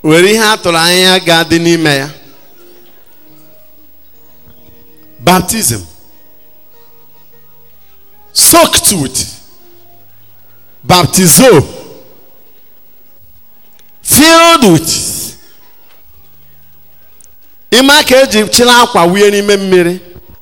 were ihe a tụrụ anya ga-adị n'ime ya baptism soaked with baptizo filled with ime ka eji chịrị akwa wunye n'ime mmiri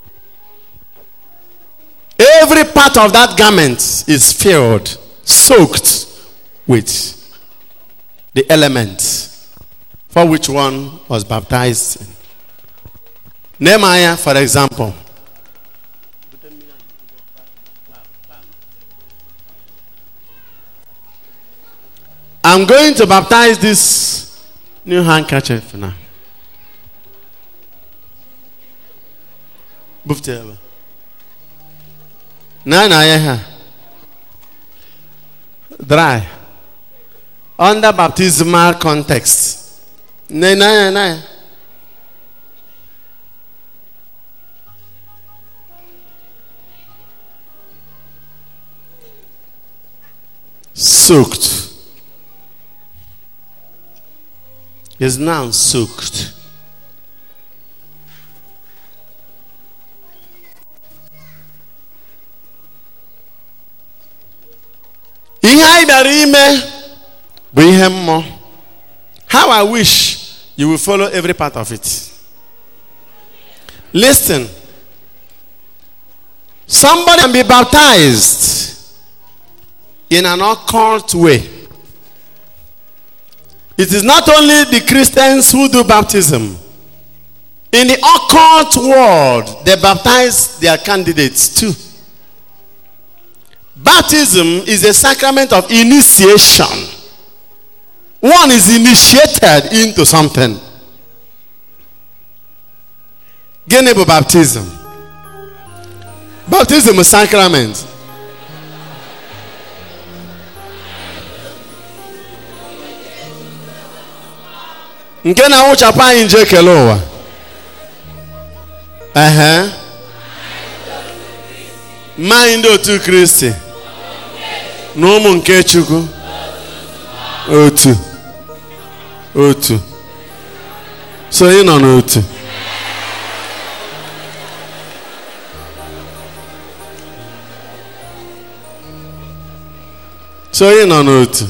every part of that garment is filled soaked with the elements for which one was baptized in. Nehemiah, for example. I'm going to baptize this new handkerchief now. Bufteba. Na na ya ha. Dry. Under baptismal context. Na na ya na ya. Soaked. Is now soaked. ihe anyị bịara ime bụ ihe mmụọ how i wish you will follow every part of it listen somebody can be baptized in an occult way it is not only the christians who do baptism in the occult world they baptize their candidates too Baptism is a sacrament of initiation. One is initiated into something. Gịnị bụ baptism? Baptism is sacrament. Nke na-awụchapụ anyị nje ekele ụwa. Ehe. Mmanya ndị otu Kristi na ụmụ nke Chukwu otu otu so ị nọ n'otu so ị nọ n'otu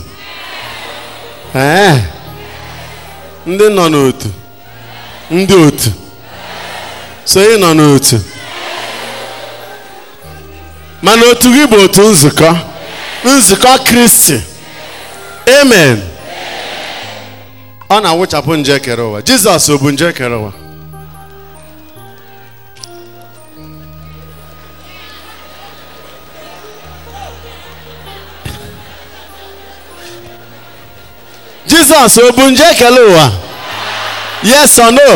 ee ndị nọ n'otu ndị otu so ị nọ n'otu mana otu gị bụ otu nzukọ nzukọ kristi amen ọ na-awụchapụ nje kere ụwa jizọs ọ bụ nje kere ụwa jizọs ọ bụ nje kere ụwa yes or no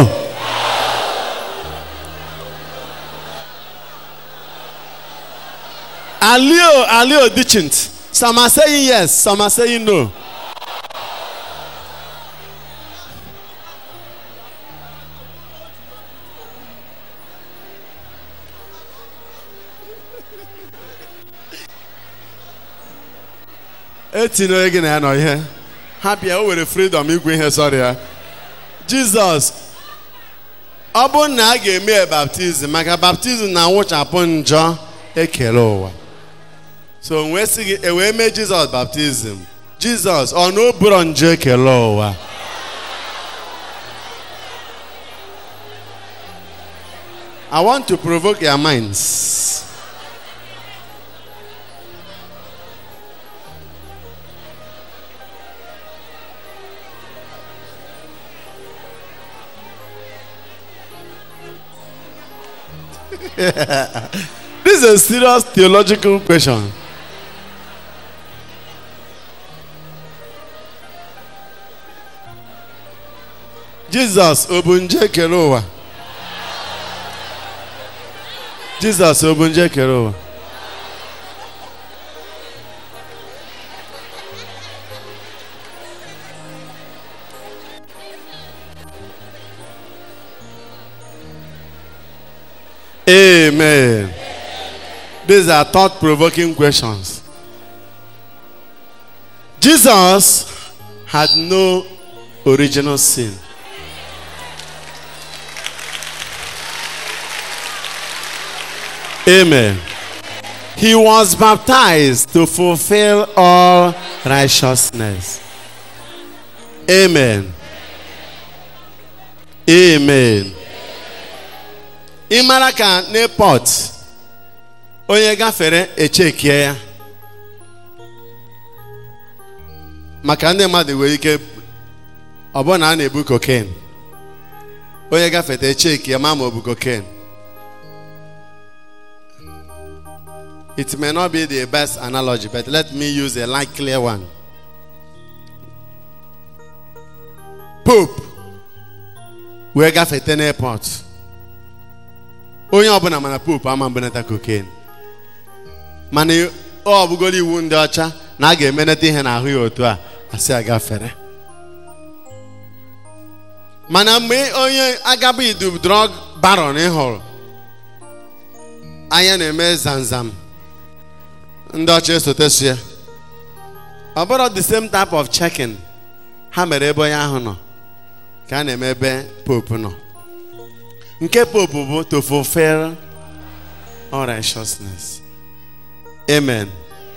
alio alio didn't some are saying yes some are saying no etinyere gị na ya nọ ihe ha bịa o were freedom igwe ihe sọrọ ya jizọs ọ bụrụ na a ga-eme ya baptizim maka baptizim na-awụchapụ njọ ekele ụwa so wee sị gị e wee mee jizọs baptizim jizọs ọ na oburo njọ ekele ụwa I want to provoke your minds. this is a serious theological question. Jesus ọ bụ nje kere ụwa? Jesus ọ bụ nje kere ụwa? Amen. These are thought provoking questions. Jesus had no original sin. Amen. He was baptized to fulfill all righteousness. Amen. Amen. Ị mara ka n'epọt onye gafere echekie ya maka ndị mmadụ nwere ike ọ bụrụ na a na-ebu cocaine onye gafete echeki ya ma ma ọ bụ cocaine it may not be the best analogy but let me use a light clear one pope wee gafete n'airport onye ọbụla mana pope ama mbenata cocaine mana ọ bụgoro iwu ndị ọcha na a ga-emenata ihe n'ahụ ya otu a asị agafere mana mgbe onye agaba idu drug baron ị hụrụ anya na-eme zamzam ndị ọcha esotesu ya ọ bụrụ the same type of checking ha mere ebe onye ahụ nọ ka a na-eme ebe pope nọ nke pope bụ to fulfill all righteousness amen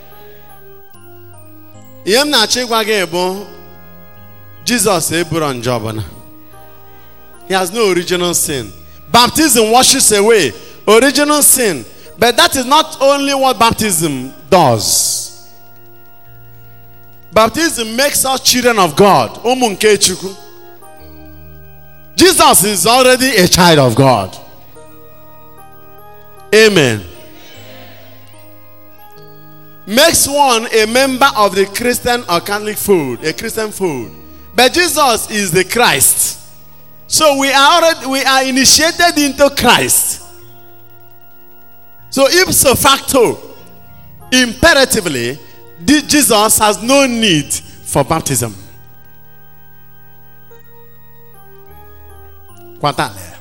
ihe m na-achọ ịgwa gị bụ jizọs eburo njọ ọbụla he has no original sin baptism washes away original sin but that is not only what baptism does baptism makes us children of god ụmụ nke chukwu jesus is already a child of god amen makes one a member of the Christian or Catholic fold, a Christian fold. But Jesus is the Christ. So we are already we are initiated into Christ. So ipso facto, imperatively, the- Jesus has no need for baptism. Kwatale.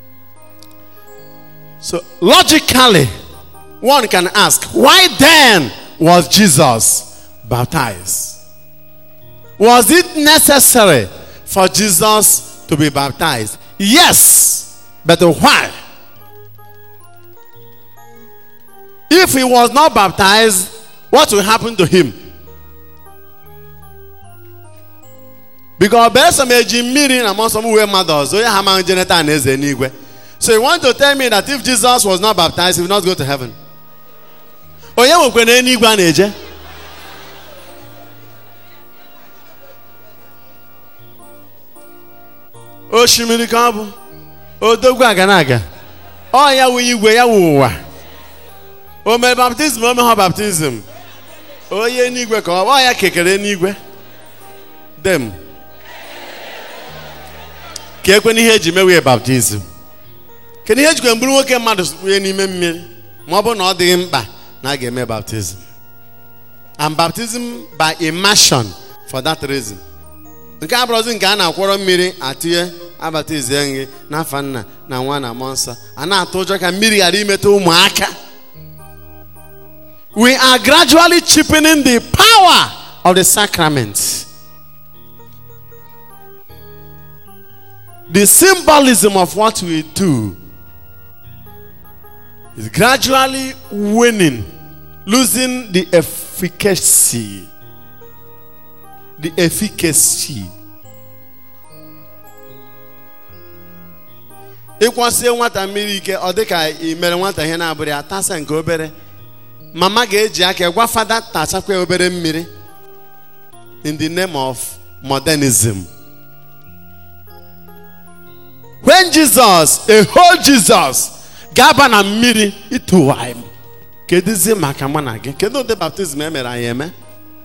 So logically, one can ask, why then was Jesus baptized? Was it necessary for Jesus to be baptized? Yes, but why? If he was not baptized, what will happen to him? Because Besom eji mmiri na mmụọ nsọ m wee mmadụ ọzọ onye ha amaghị jeneta na eze n'igwe. So you want to tell me that if Jesus was not baptized, he will not go to heaven? onye nwekwe na eluigwe a na-eje osimiri ka ọ bụ odogwu aga na aga ọ ya wụ igwe ya wụ ụwa o mere baptizim o meghọ baptizim onye n'igwe ka ọ bụ ọ ya kekere n'igwe dem ka ekwe n'ihe eji mewe baptizim kedu ihe ejikwe mbụrụ nwoke mmadụ wunye n'ime mmiri ma ọ bụrụ na ọ dịghị mkpa na a ga-eme baptism and baptism by immersion for that reason nke abụrụzi nke a na-akwọrọ mmiri atinye abaptizie gị n'afa nna na nwa na mmụọ nsọ a na-atụ ụjọ ka mmiri ghara imetụ ụmụaka we are gradually cheapening the power of the sacrament the symbolism of what we do is gradually waning, losing the efficacy. The efficacy. ịkwasie nwata mmiri ike ọ dị ka ị mere nwata ihe na-abụrụ ya tasa nke obere mama ga-eji aka gwa fada tachakwa obere mmiri in the name of modernism when jesus a whole jesus ga-aba na mmiri ịtụwa m kedụzie maka mụ na gị kedu ụdị baptizim e mere anyị eme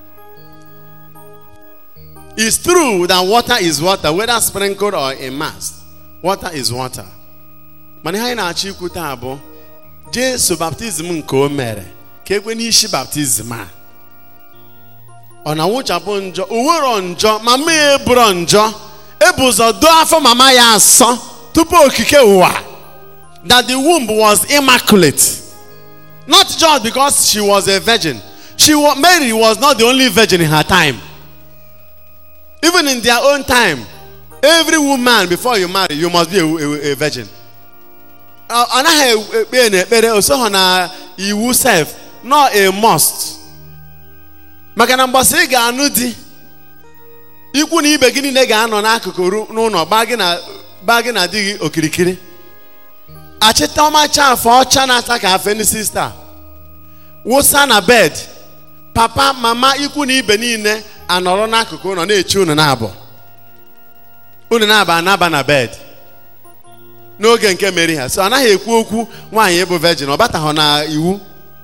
It's true that water is water, whether sprinkled or immersed. Water is water. Mana ihe anyị na-achọ ikwu taa bụ Jesu baptizim nke o mere ka ekwe n'isi baptizim a ọ na-awụchapụ njọ o nwero njọ mama ya eburo njọ ebu ụzọ doo afọ mama ya asọ tupu okike ụwa that the womb was immaculate not just because she was a virgin she wa- Mary was not the only virgin in her time even in their own time every woman before you marry you must be a, a, a virgin ọ ọ naghị ekpe n'ekpere osoghọ na iwu sef nọ a must maka na mgbasa ị ga-anụ di ikwu na ibe gị niile ga-anọ n'akụkụ ru- n'ụlọ gbaa gị na gbaa gị na di gị okirikiri achịta ọmacha afọ ọcha na-ata ka afeni sista wụsa na bed papa mama ikwu na ibe niile anọrọ n'akụkụ ụlọ na-eche unu na-abụ unu na-aba anaba na bed n'oge nke mere ha so anaghị ekwu okwu nwaanyị bụ virgin ọ bataghọ na iwu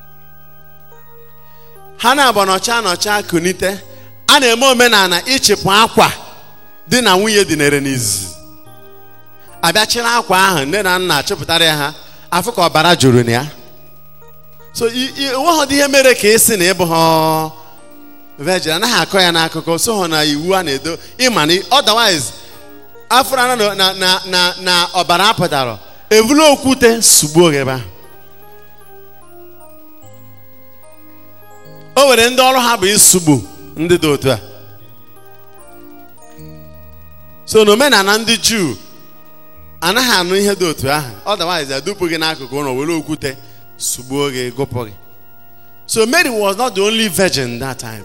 ha na-abụ nọcha nọcha kunite a na-eme omenala ịchịpụ akwa di na nwunye dinere n'izizi abịachiri akwa ahụ nne na nna chịpụtara ya ha afụ ka ọbara juru na ya so i- i- enweghị ihe mere ka ị sị na ịbụ ha virgin anaghị akọ ya n'akụkọ so hụ na iwu a na-edo ịma na otherwise afọ na na na na na ọbara apụtara evulu okwute sugbuo gị ebe ahụ o nwere ndị ọrụ ha bụ isugbu ndị dị otu a so n'omenala ndị juu anaghị anụ ihe dị otu ahụ otherwise adụpụ gị n'akụkụ ụlọ were okwute sugbuo gị gụpụ gị so mary was not the only virgin that time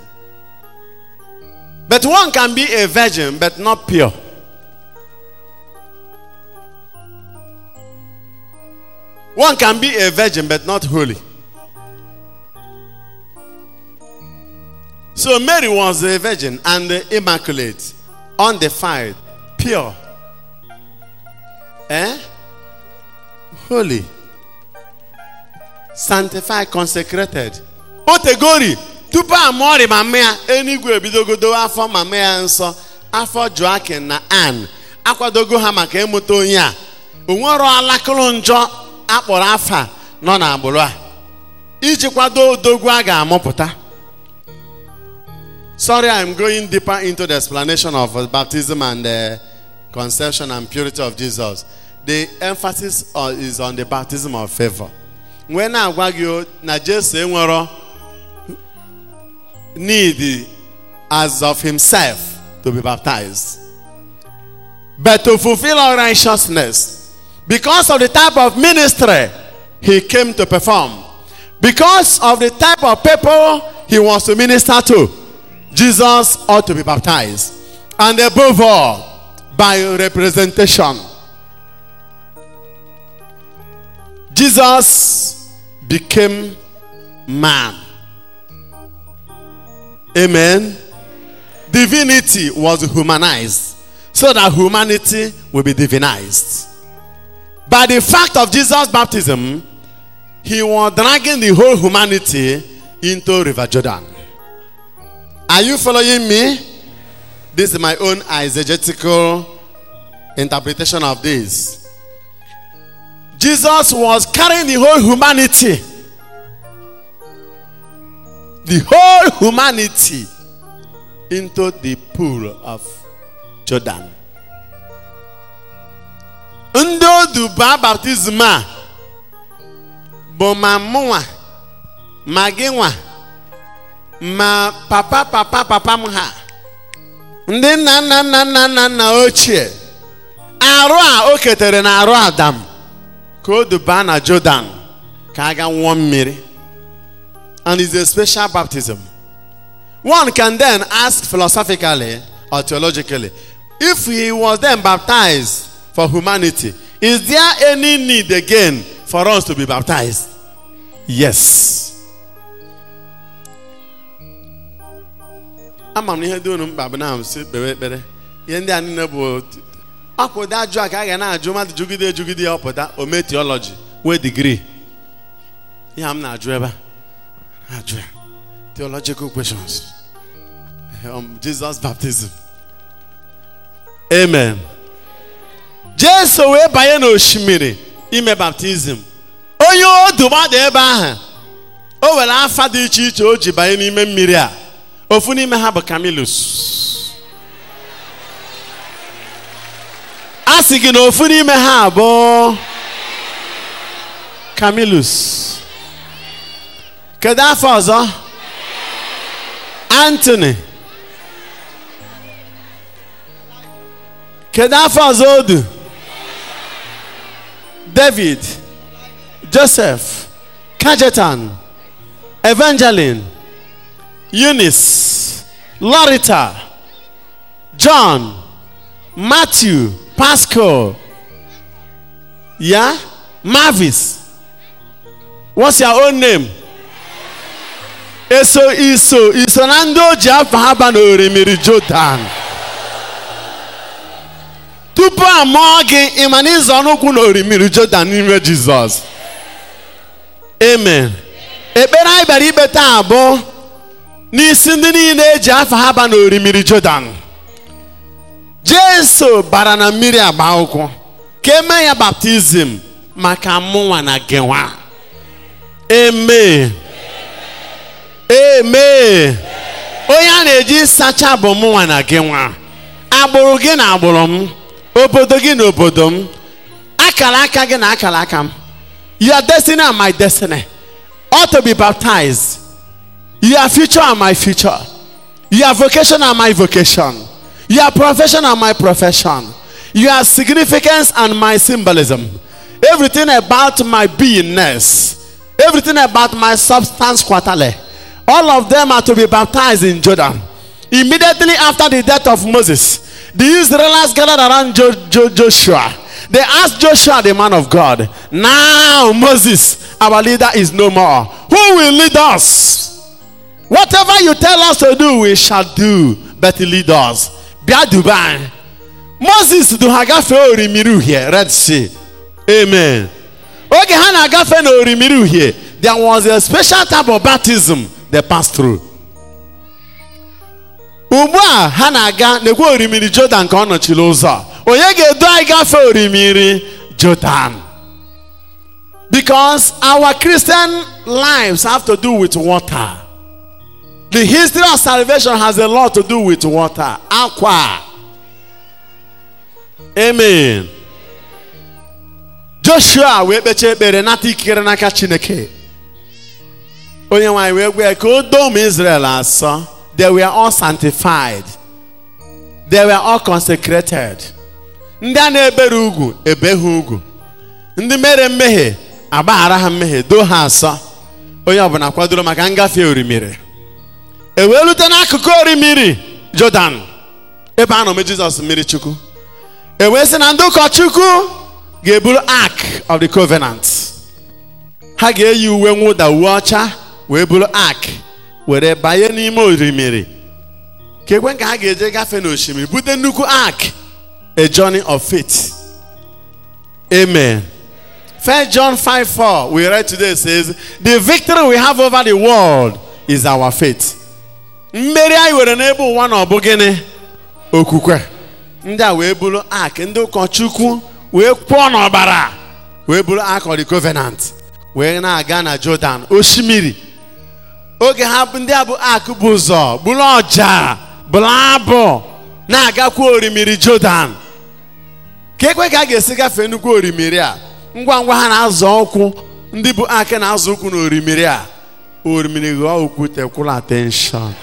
but one can be a virgin but not pure one can be a virgin but not holy So Mary was a virgin and immaculate, undefiled, pure, eh? holy, sanctified, consecrated. Otegori tupu a mụọrị mama ya enigwe ebidogodo afọ mama ya nsọ afọ Joakim na Ann akwadogo ha maka ịmụta onye a o nwero alakụrụ njọ akpọrọ afa nọ n'agbụrụ a iji kwado odogwu a ga-amụpụta Sorry, I'm going deeper into the explanation of uh, baptism and uh, conception and purity of Jesus. The emphasis uh, is on the baptism of favor. When I agwa gị o, na Jesu enwero need as of himself to be baptized. But to fulfill all righteousness, because of the type of ministry he came to perform, because of the type of people he wants to minister to, Jesus ought to be baptized. And above all, by representation. Jesus became man. Amen. Divinity was humanized so that humanity will be divinized. By the fact of Jesus' baptism, he was dragging the whole humanity into River Jordan. Are you following me? This is my own eisegetical interpretation of this. Jesus was carrying the whole humanity. The whole humanity into the pool of Jordan. Ndị odu baa baptizim a bụ ma mụnwa ma gị nwa ma papa papa papa m ha ndị nna nna nna nna nna nna ochie arụ a o ketere na arụ adam ka o dubaa na Jordan ka a ga nwụọ mmiri and it's a special baptism one can then ask philosophically or theologically if he was then baptized for humanity is there any need again for us to be baptized yes ama m na ihe dị unu mkpa bụ na m si kpewe ekpere ihe ndị a niile bụ ọpụta ajụ a ka a ga na-ajụ mmadụ jugide ejugide ya ọpụta ome theology nwee digrii ihe a m na-ajụ ebe a na-ajụ ya theological questions um, Jesus baptism amen jesu wee banye n'osimiri ime baptizim onye odu gbada ebe ahụ o were afa dị iche iche o ji banye n'ime mmiri a ofu n'ime ha bụ camillus a sị gị na ofu n'ime ha bụ camillus kedu afọ ọzọ anthony kedu afọ ọzọ o du david joseph kajetan evangeline eunice lorita john matthew pascal yeah mavis what's your own name eso iso iso na ndị o ji afọ ha ba n'orimiri Jordan tupu a mụọ gị ịma na ịzọ n'ụkwụ n'orimiri Jordan n'ime Jizọs amen ekpere anyị bịara ikpe taa bụ n'isi ndị niile eji afọ ha ba n'orimiri Jordan Jesu bara na mmiri agba akwụkwọ ka eme ya baptizim maka mụnwa na gịnwa amen amen onye a na-eji sacha bụ mụnwa na gị nwa agbụrụ gị na agbụrụ m obodo gị na obodo m akara aka gị na akara aka m your destiny and my destiny ought to be baptized your future and my future your vocation and my vocation your profession and my profession your significance and my symbolism everything about my beingness everything about my substance quarterly all of them are to be baptized in Jordan. Immediately after the death of Moses, the Israelites gathered around jo- Jo- Joshua. They asked Joshua, the man of God, Now Moses, our leader, is no more. Who will lead us? Whatever you tell us to do, we shall do. But lead us. Bia Dubai. Moses do ha gafee orimiri uhie Red Sea. Amen. Oge ha na-agafe na orimiri uhie, there was a special type of baptism they passed through. Ugbu a ha na-aga n'ekwe orimiri Jordan ka ọ nọchiri ụzọ a. onye ga-edu anyị gafee orimiri Jordan. Because our Christian lives have to do with water. The history of salvation has a lot to do with water. Aqua. Amen. Joshua wee kpechaa ekpere nata ikikere n'aka Chineke. Onye nwanyị wee gwa ya ka o doo ụmụ Israel asọ. They were all sanctified. They were all consecrated. Ndị a na-ebere ugwu ebe ha ugwu. Ndị mere mmehie agbaghara ha mmehie doo ha asọ. Onye ọbụla kwadoro maka ngafe orimiri. E wee rute n'akụkụ orimiri Jordan ebe a nọ mee Jizọs mmiri Chukwu. E wee sị na ndị ụkọchukwu ga-eburu ark of the covenant. Ha ga-eyi uwe mwụda uwe ọcha wee buru ark were banye n'ime orimiri. Ka ekwe ka ha ga-eje gafee n'osimiri bute nnukwu ark a journey of faith. Amen. First John 5 4, we read today says, The victory we have over the world is our faith. Mmeri anyị were n'ebe ụwa na ọ bụ gịnị? Okwukwe. Ndị a wee bụrụ ark ndị ụkọchukwu wee kwụọ n'ọbara wee bụrụ ark of the covenant wee na-aga na Jordan osimiri. Oge ha bụ ndị a bụ ark bụ ụzọ bụrụ ọja bụrụ abụ na-agakwa orimiri Jordan. ka ekwe ka a ga-esi gafee nnukwu orimiri a ngwa ngwa ha na-azọ ụkwụ ndị bụ aka na-azọ ụkwụ n'orimiri a orimiri ghọọ okwute kwụrụ atenshọn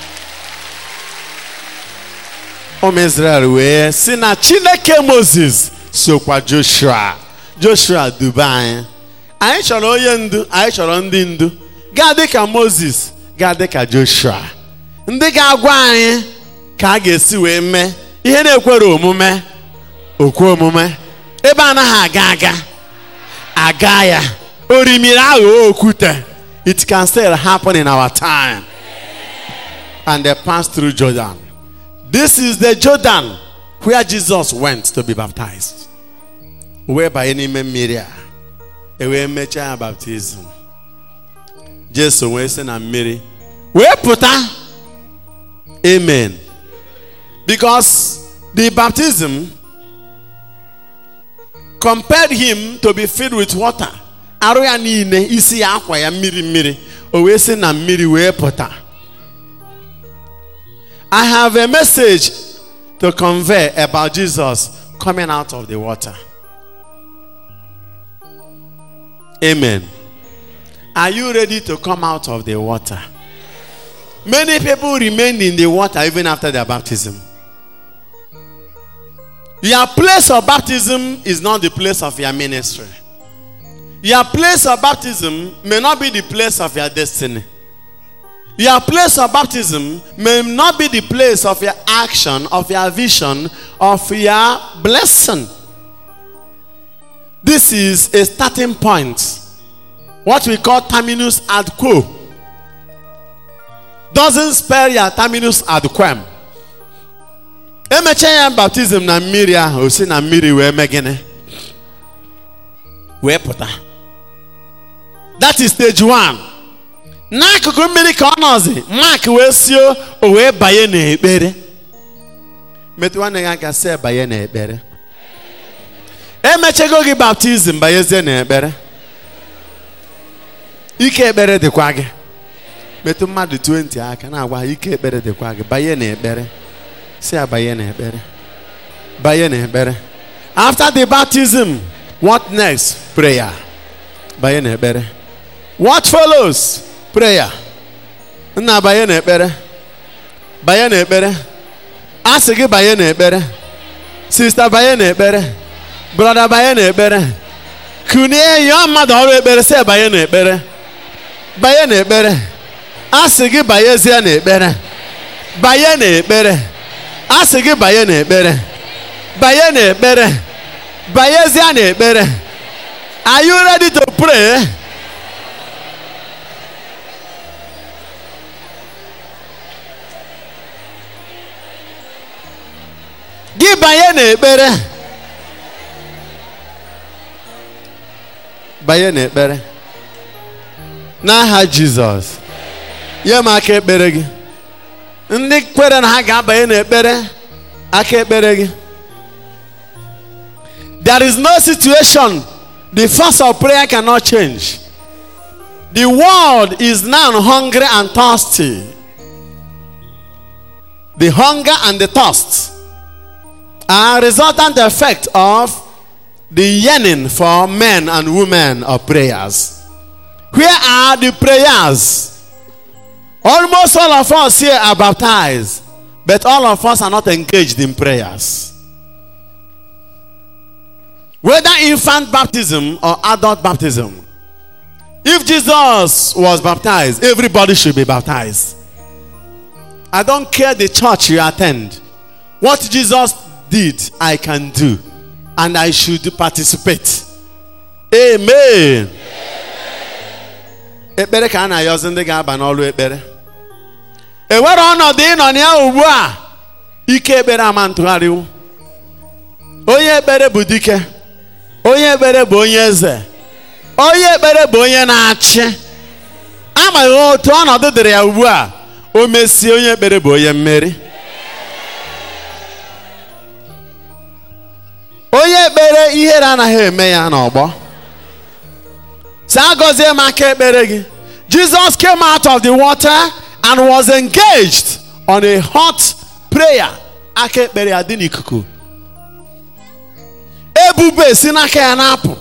ụmụ Israel wee si na Chineke Moses sokwa Joshua Joshua duba anyị anyị chọrọ onye ndu anyị chọrọ ndị ndu gaa dị ka Moses gaa dị ka Joshua ndị ga-agwa anyị ka a ga-esi wee mee ihe na-ekwere omume okwe omume ebe anaghị aga aga aga ya orimiri aghụghọ okwute it can still happen in our time and they passed through Jordan this is the Jordan where Jesus went to be baptized wee banye n'ime mmiri a ewee mechaa ya baptizim Jesu wee sị na mmiri wee pụta amen because the baptism compared him to be filled with water arụ ya niile isi ya akwa ya mmiri mmiri o wee sị na mmiri wee pụta I have a message to convey about Jesus coming out of the water. Amen. Are you ready to come out of the water? Many people remained in the water even after their baptism. Your place of baptism is not the place of your ministry. Your place of baptism may not be the place of your destiny. Your place of baptism may not be the place of your action, of your vision, of your blessing. This is a starting point. What we call terminus ad quo. Doesn't spell your terminus ad quem. Emechaa ya baptizim na mmiri ahụ o si na mmiri wee mee gịnị? Wee pụta. That is stage one. N'akụkụ mmiri ka ọ nọzi, Mark wee sio o wee banye n'ekpere. Metụ nwanne gị aka sị banye n'ekpere. Emechego gị baptizim banyezie n'ekpere. Ike ekpere dịkwa gị. Metụ mmadụ 20 aka na-agwa ha ike ekpere dịkwa gị banye n'ekpere. Sị ya banye n'ekpere. Banye n'ekpere. After the baptism, what next? Prayer. Banye n'ekpere. What follows? Prayer. Nna banye n'ekpere. Banye n'ekpere. A sị gị banye n'ekpere. Sista banye n'ekpere. Brọda banye n'ekpere. Kunie yọọ mmadụ ọrụ ekpere sị banye n'ekpere. Banye n'ekpere. A sị gị banyezie n'ekpere. Banye n'ekpere. A sị gị banye n'ekpere. Banye n'ekpere. Banyezie n'ekpere. Are you ready to pray? gị banye n'ekpere banye n'ekpere n'aha jizọs nye m aka ekpere gị ndị kwere na ha ga-abanye n'ekpere aka ekpere gị there is no situation the force of prayer cannot change the world is now hungry and thirsty the hunger and the thirst are resultant effect of the yearning for men and women of prayers. Where are the prayers? Almost all of us here are baptized, but all of us are not engaged in prayers. Whether infant baptism or adult baptism, if Jesus was baptized, everybody should be baptized. I don't care the church you attend. What Jesus did, I can do. And I should participate. Amen. ekpere ka a na-ayọzi ndị ga-aba n'ọlụ ekpere enwere ọnọdụ ịnọ na ya ugbu a ike ekpere ama ntụgharịwu onye ekpere bụ dike onye ekpere bụ onye eze onye ekpere bụ onye na-achị amaghị otu ọnọdụ dịrị ya ugbu a o mesie onye ekpere bụ onye mmeri onye ekpere ihere anaghị eme ya n'ọgbọ si agọzie m aka ekpere gị jesus came out of the water and was engaged on a hot prayer aka ekpere ya dị n'ikuku ebube si n'aka ya na-apụ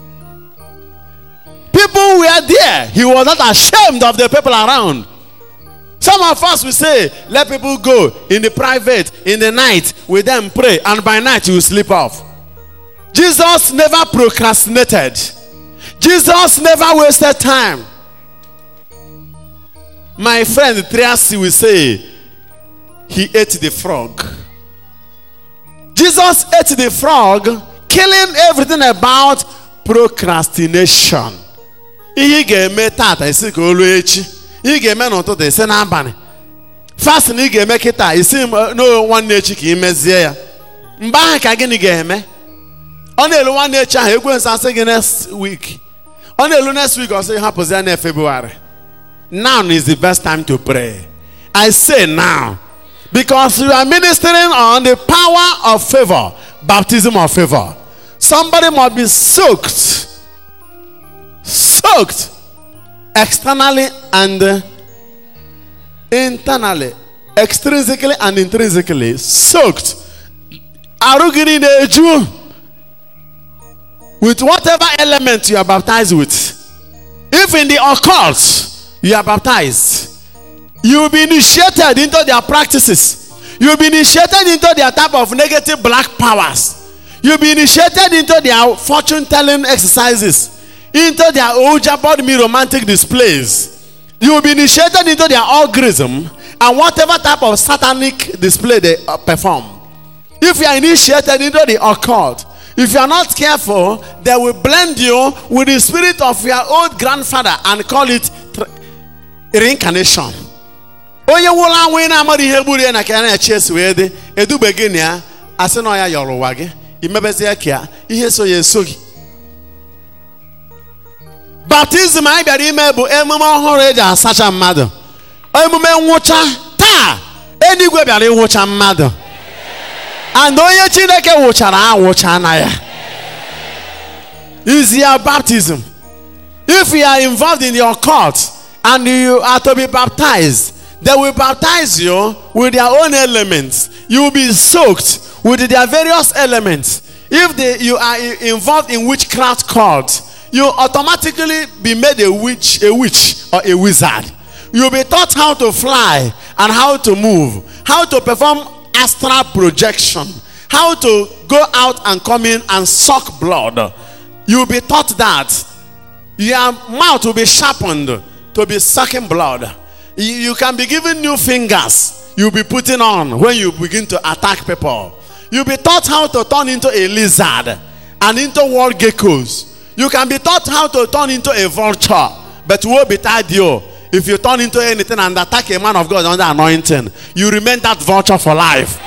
people were there he was not ashamed of the people around some of us will say let people go in the private in the night with them pray and by night you will sleep off Jesus never procrastinated. Jesus never wasted time. My friend Triasi will say, he ate the frog. Jesus ate the frog, killing everything about procrastination. Ihe ị ga-eme tata isi ka o ruo echi. Ihe ị ga-eme n'ụtụtụ isi n'abalị. Fasting ị ga-eme kịta isi n'o nwanne echi ka ị mezie ya. Mgbe ahụ ka gịnị ga-eme? ọ na-elu nwanne echi ahụ ekwensu asị gị next week ọ na-elu next week ọ sị hapụzi ya na February now is the best time to pray I say now because you are ministering on the power of favor baptism of favor somebody must be soaked soaked externally and internally extrinsically and intrinsically soaked arụ gị niile eju with whatever element you are baptized with. If in the occult you are baptized, you will be initiated into their practices. You'll be initiated into their type of negative black powers. You'll be initiated into their fortune telling exercises, into their Oja body me romantic displays. You will be initiated into their algorithm and whatever type of satanic display they uh, perform. If you are initiated into the occult, if you are not careful, they will blend you with the spirit of your old grandfather and call it tr- reincarnation. onye nwụrụ anwụ ị na-amaghị ihe gburu ya na ka ya na-eche esi wee dị edube gị na ya asị na ọ ya yọrọ ụwa gị imebezie ka ya ihe so ya eso gị baptizim anyị bịara ime bụ emume ọhụrụ eji asacha mmadụ emume nwụcha taa eluigwe bịara ịwụcha mmadụ and onye chineke wụchara awụcha na ya is your baptism if you are involved in your cult and you are to be baptized they will baptize you with their own elements you will be soaked with their various elements if they, you are i- involved in witchcraft cult you automatically be made a witch a witch or a wizard you'll be taught how to fly and how to move how to perform astral projection how to go out and come in and suck blood you'll be taught that your mouth will be sharpened to be sucking blood. You, you can be given new fingers you'll be putting on when you begin to attack people. You'll be taught how to turn into a lizard and into wall geckos. You can be taught how to turn into a vulture, but woe betide you if you turn into anything and attack a man of God under anointing. You remain that vulture for life.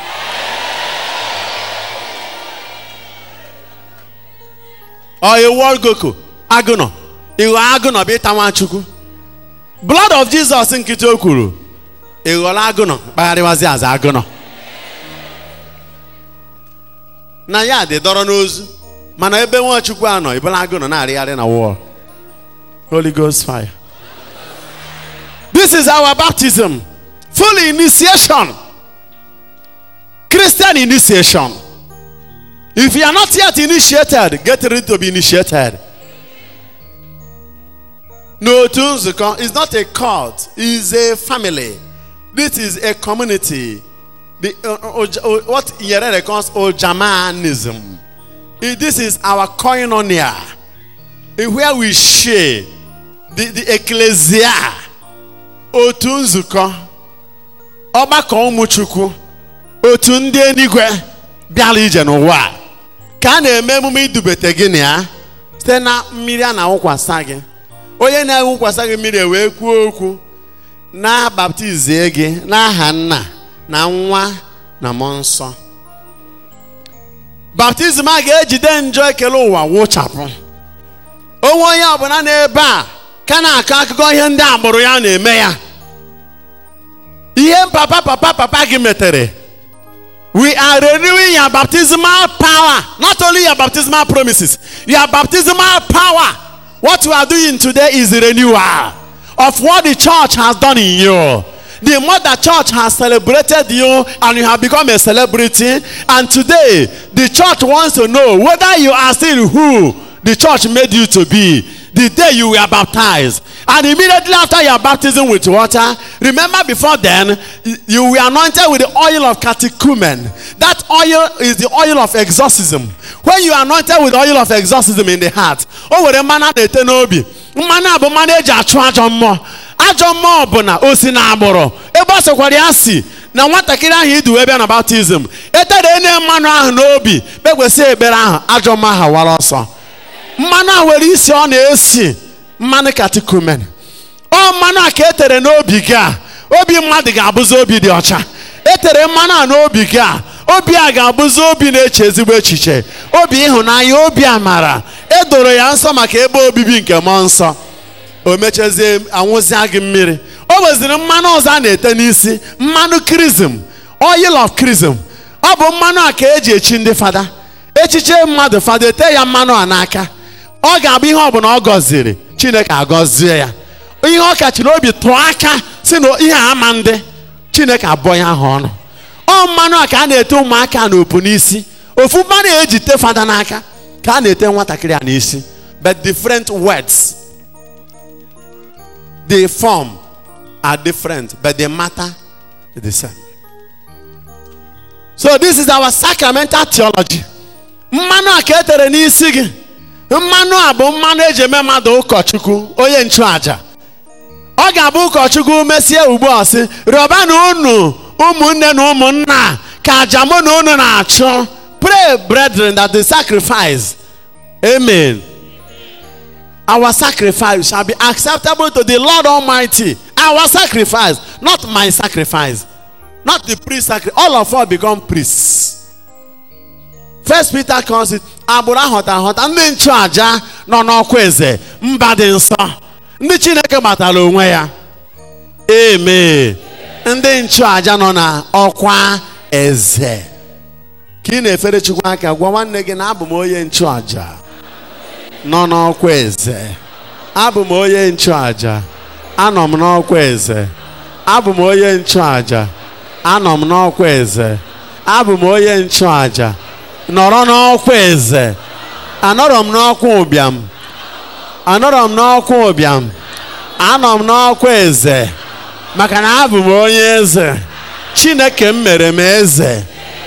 or a wall gecko agụnọ ịghọ agụnọ bụ ịta nwachukwu blood of jesus nkịtị o kwuru ịghọrọ agụnọ kpagharịwazi aza agụnọ na ya dị dọrọ n'ozu mana ebe nwachukwu anọ ịbụla agụnọ na-arịgharị na wall holy ghost fire this is our baptism full initiation christian initiation if you are not yet initiated get ready to be initiated n'otu nzukọ is not a cult is a family this is a community the uh, uh, Oj- uh, what Nyerere calls ojamanism Eh, this is our koinonia eh, where we share the, the ecclesia otu nzukọ ọgbakọ ụmụ chukwu otu ndị eluigwe bịara ije n'ụwa a. ka a na-eme emume idubete gị na ya site na mmiri a na-awụkwasa gị onye na-awụkwasa gị mmiri wee kwuo okwu na-baptizie gị n'aha nna na nwa na mmụọ nsọ baptizim a ga-ejide njọ ekele ụwa wụchapụ onwe onye ọbụla n'ebe a ka na-akọ akụkọ ihe ndị agbụrụ ya na-eme ya ihe papa papa papa gị metere we are renewing your baptismal power not only your baptismal promises your baptismal power what you are doing today is the renewal of what the church has done in you the mother church has celebrated you and you have become a celebrity and today the church wants to know whether you are still who the church made you to be the day you were baptized and immediately after your baptism with water remember before then you were anointed with the oil of catechumen that oil is the oil of exorcism when you are anointed with oil of exorcism in the heart o were mmanụ a na-ete n'obi mmanụ a bụ mmanụ eji achụ ajọ mmụọ ajọ mmụọ bụ na o si na agbụrụ ebe ọ sịkwara ya si na nwatakịrị ahụ idu wee bịa na baptizim etere ene mmanụ ahụ n'obi kpekwesị ekpere ahụ ajọ mmụọ ahụ wara ọsọ mmanụ a nwere isi ọ na-esi mmanụ katikumen ọ mmanụ a ka etere n'obi gị a obi mmadụ ga-abụzi obi dị ọcha etere mmanụ a n'obi gị a obi a ga-abụzi obi na-eche ezigbo echiche obi ịhụnanya obi amara edoro ya nsọ maka ebe obibi nke mmụọ nsọ o mechazie anwụzịa gị mmiri o weziri mmanụ ọzọ a na-ete n'isi mmanụ krizm oil of krizm ọ bụ mmanụ a ka eji echi ndị fada echiche mmadụ fada ete ya mmanụ a n'aka ọ ga-abụ ihe ọbụla ọ gọziri chineke agọzie ya ihe ọ kachiri obi tụọ aka si na ihe a ama ndị chineke abụọ ya ahụ ọnụ ọ mmanụ a ka a na-ete ụmụaka n'opu n'isi ofu mmanụ eji te fada n'aka ka a na-ete nwatakịrị a n'isi but different words the form are different but the matter is the same so this is our sacramental theology mmanụ a ka e tere n'isi gị mmanụ a bụ mmanụ eji eme mmadụ ụkọchukwu onye nchụaja ọ ga-abụ ụkọchukwu mesie ugbu a sị rịọbanụ unu ụmụnne na ụmụnna ka aja mụ na unu na-achụ pray brethren that the sacrifice amen our sacrifice shall be acceptable to the lord almighty our sacrifice not my sacrifice not the priest sacrifice all of us become priests first peter calls it agbụrụ ahọta ahọta ndị nchụaja nọ n'ọkwa eze mba dị nsọ ndị chineke gbatara onwe ya amen ndị nchụaja nọ na ọkwa eze ka ị na-efere chukwu aka gwa nwanne gị na abụ m onye nchụaja nọ n'ọkwa eze abụ m onye nchụaja anọ m n'ọkwa eze abụ m onye nchụaja anọ m n'ọkwa eze abụ m onye nchụaja nọrọ n'ọkwa eze anọrọ m n'ọkwa ụbịam anọrọ m n'ọkwa ụbịam anọ m n'ọkwa eze maka na abụ m onye eze chineke m mere m eze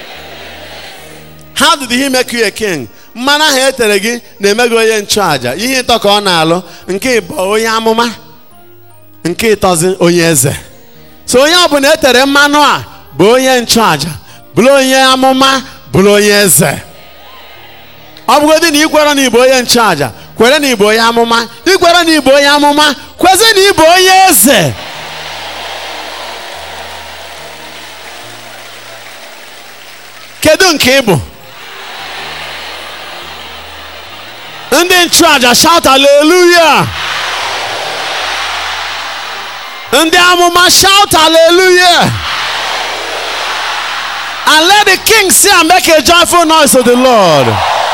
how did he make you a king mmanụ ahụ etere gị na-eme gị onye nchụaja ihe ịtọ ka ọ na-alụ nke ịbụ onye amụma nke ịtọzi onye eze so onye ọbụla etere mmanụ a bụ onye nchụaja bụrụ onye amụma bụrụ onye eze ọ bụgodị na ikwere na ịbụ onye nchụaja kwere na ịbụ onye amụma ikwere na ịbụ onye amụma kwezi na ịbụ onye eze kedu nke ị bụ ndị nchụaja shout hallelujah ndị amụma shout hallelujah and let the king see and make a joyful noise to the lord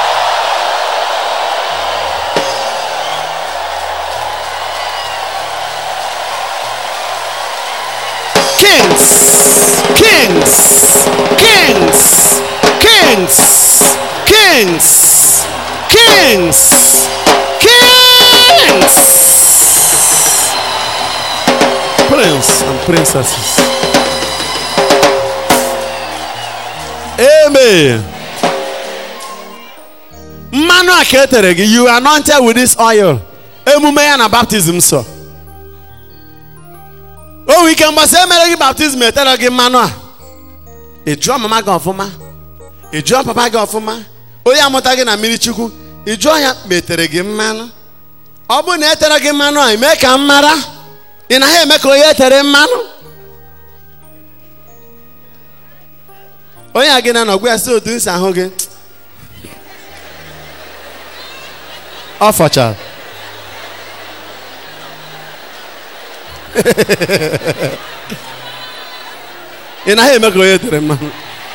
kings kings kings kings kings kings kings prince and princesses amen mmanụ a ka e tere gị you are anointed with this oil emume ya na baptism so o nwere ike mgbasa emere gị baptizim etere gị mmanụ a ị jụọ mama gị ọfụma ị jụọ papa gị ọfụma onye amụta gị na mmiri chukwu ị jụọ ya metere gị mmanụ ọ bụrụ na etere gị mmanụ a mee ka m mara ị naghị eme ka onye etere mmanụ onye a gị na nọgwa ya si otu nsi ahụ gị ọ fọchara ị naghị eme ka onye tere mmanụ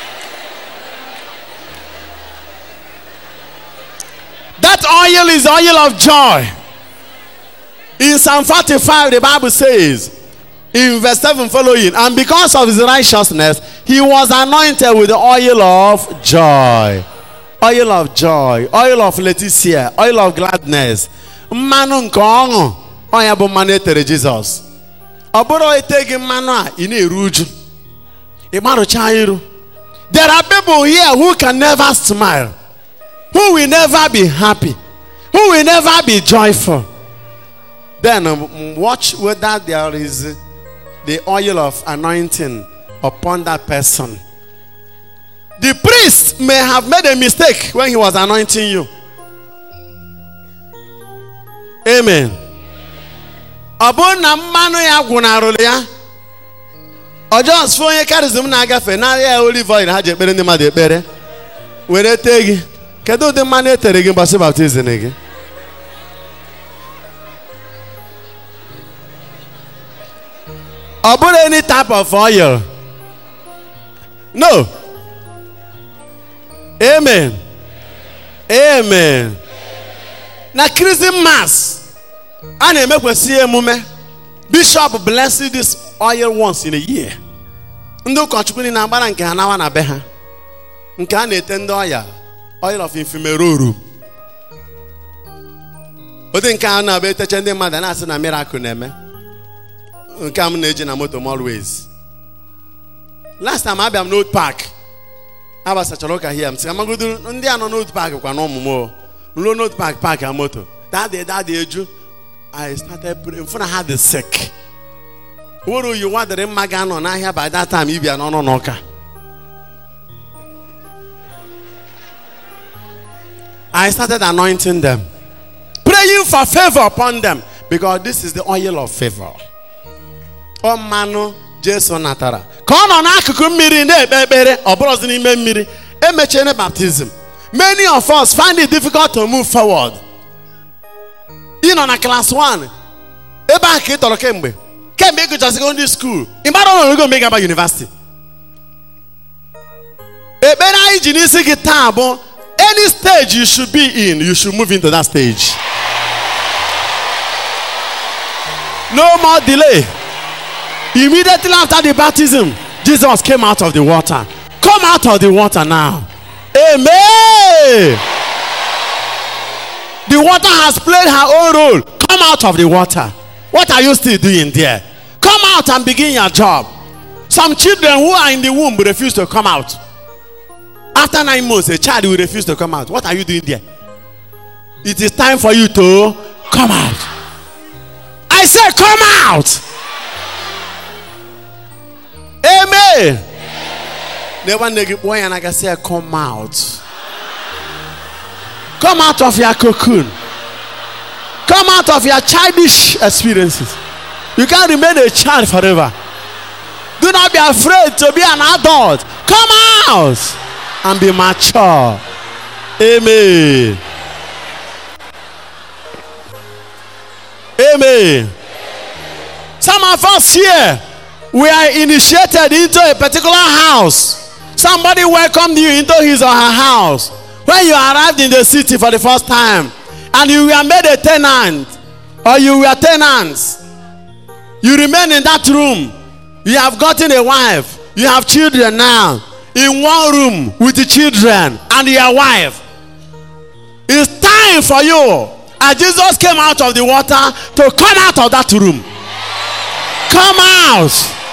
that oil is the oil of joy in psalm 45 the bible says in verse 7 following and because of his righteousness he was anointed with the oil of joy oil of joy oil of leticia oil of gladness mmanụ nke ọṅụ ọnya bụ mmanụ etere jizọs ọ bụrụ ete gị mmanụ a ị na-eru uju ị gbarụcha iru there are people here who can never smile who will never be happy who will never be joyful then um, watch whether there is the oil of anointing upon that person the priest may have made a mistake when he was anointing you amen ọ bụrụ na mmanụ ya gwụnarụrụ ya ọjọọ fụ onye karizm na-agafe narịa ya olive oil ha ji ekpere ndị mmadụ ekpere were tee gị kedu ụdị mmanụ etere gị mgbasị baptizim gị ọ bụrụ any type of oil no amen amen na christmas a na-emekwasị emume bishop bless this oil once in a year ndị ụkọchukwu niile agbara nke ha nawa na be ha nke a na-ete ndị ọya oil of infumeroru ụdị nke a na-abụ eteche ndị mmadụ na-asị na miracle na-eme nke a m na-eji na moto m always last time abịa m n'old park agbasachara ụka hia m sị amagodo ndị a nọ n'otu paakị kwa n'ọmụmụ ruo n'otu paakị paakị a moto dadị dadị eju I started praying mfụ na ha dị sick were oyi nwa dịrị mma ga-anọ n'ahịa by that time ibia n'ọnụ n'ụka I started anointing them praying for favor upon them because this is the oil of favor ọ mmanụ Jesu natara ka ọ nọ n'akụkụ mmiri na-ekpe ekpere ọ bụrụzi n'ime mmiri emechiene baptizim many of us find it difficult to move forward ị nọ na class 1 ebe a ka ị tọrọ kemgbe kemgbe ị gụcha secondary school ị mara ọnọdụ mgbe ị gaba university ekpere anyị ji n'isi gị taa bụ any stage you should be in you should move into that stage no more delay immediately after the baptism jesus came out of the water come out of the water now amen the water has played her own role come out of the water what are you still doing there come out and begin your job some children who are in the womb refuse to come out after nine months a child will refuse to come out what are you doing there it is time for you to come out i say come out amen never neg boy and i can say come out come out of your cocoon come out of your childish experiences you can't remain a child forever do not be afraid to be an adult come out and be mature amen amen some of us here we are initiated into a particular house somebody welcomed you into his or her house when you arrived in the city for the first time and you were made a tenant or you were tenants you remain in that room you have gotten a wife you have children now in one room with the children and your wife it's time for you as jesus came out of the water to come out of that room come out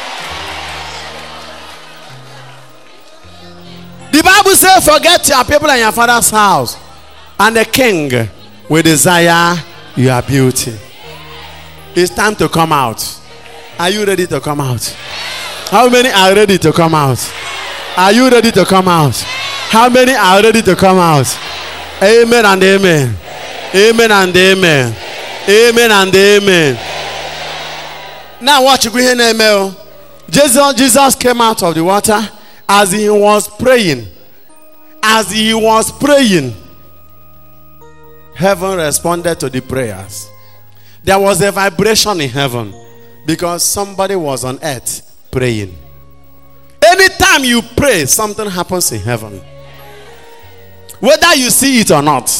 the bible says forget your people and your father's house and the king will desire your beauty it's time to come out are you ready to come out how many are ready to come out are you ready to come out how many are ready to come out amen and amen amen and amen amen and amen now watch ihe na-eme o jesus jesus came out of the water as he was praying as he was praying heaven responded to the prayers there was a vibration in heaven because somebody was on earth praying anytime you pray something happens in heaven whether you see it or not